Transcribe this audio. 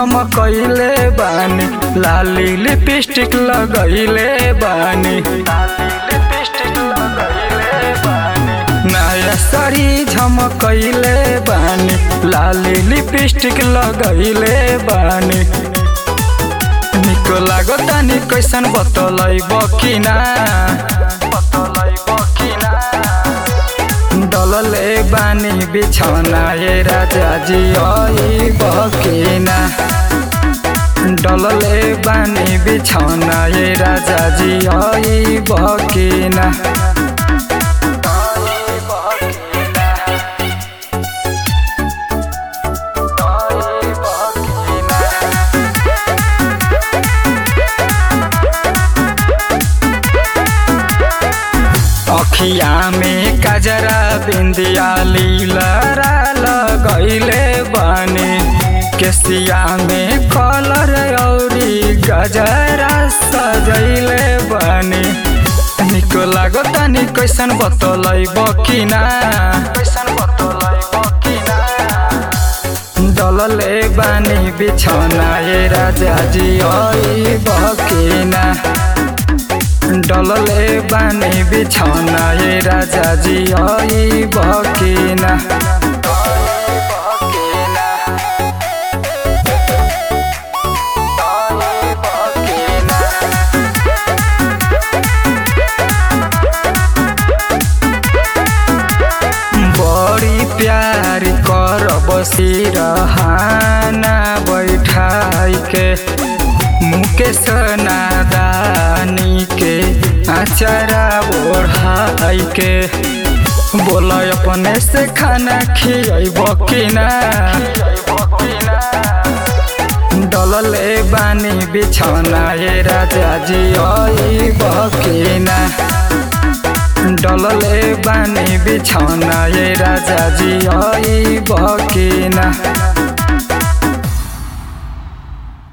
झमकैले बानी लाली लिपस्टिक लगैले बानी नया साड़ी झमकैले बानी लाली लिपस्टिक लगैले बानी निक लागता नि कैसन बतलैब कि ना डलले बानी बिछौना ये राजा जी आई बकिना डलले बानी बिछौना ये राजा जी आई बकिना अखिया में कजरा बिंदिया लीलरा लगैले बने केसिया में कलर औरी गजरा सजैले बने निक लागता नि कैसन बतलैब कि ना कैसन बतलैब कि ना डलले बानी बिछौना ये राजा जी आई बकिना डलले बानी बिछौना ये राजा जी आई बकिना बड़ी प्यार कर बसिरहाना बैठाई के मुकेश नादानी के आचारा ओढ़ाई के बोल अपने से खाना खियाब कि ना डलले बानी बिछौना ये राजा जी आई बकिना डलले बानी बिछौना ये राजा जी आई बकिना